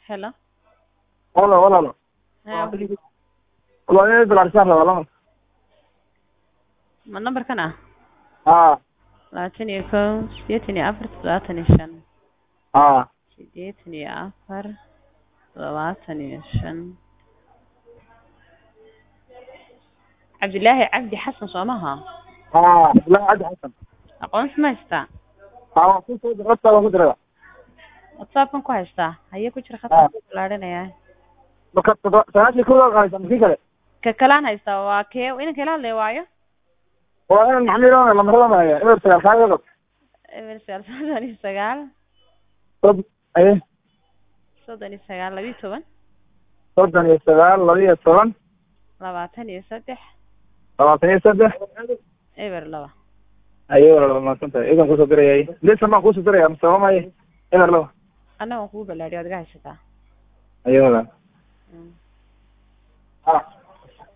Hello. Hola, hola. Eh, Walaal inay bilaarsan rabaa lama. ma nambarkan ah Haa, labaatan iyo kow sideetan iyo afar toddobaatan iyo shan haa. sideetan iyo afar toddobaatan iyo shan cabdilaahi cabdi xasan soo maha Haa, Abdullahi Cabdi Xasan. aqoonsi ma haystaa Haa, waan ku soo diray, waan ku diray. whatsappkan ku haystaa haye ku jira Ah. khadka balaadhinayaa Marka toddoba- sagaashii kow waa qaadaysaa, mikii kale. ka kalaan haystaa waa kee inanka ila hadlaya waayo Waa inaan maxmiil oona lambarada maaya, eber sagaal kaaga qab. eber sagaal soddon iyo sagaal Sod- aye, soddon iyo sagaal labiyo toban soddon iyo sagaal, laba iyo toban, labaatan iyo saddex labaatan iyo saddex. eber laba Aye, walaal, waa mahadsantahay. Iyagaan kusoo dirayay. Lisan baan kusoo diraya, mise waa maaye? Eber laba. annaga waan kugu balaadhiyo adiga haysataa Aye, walaal.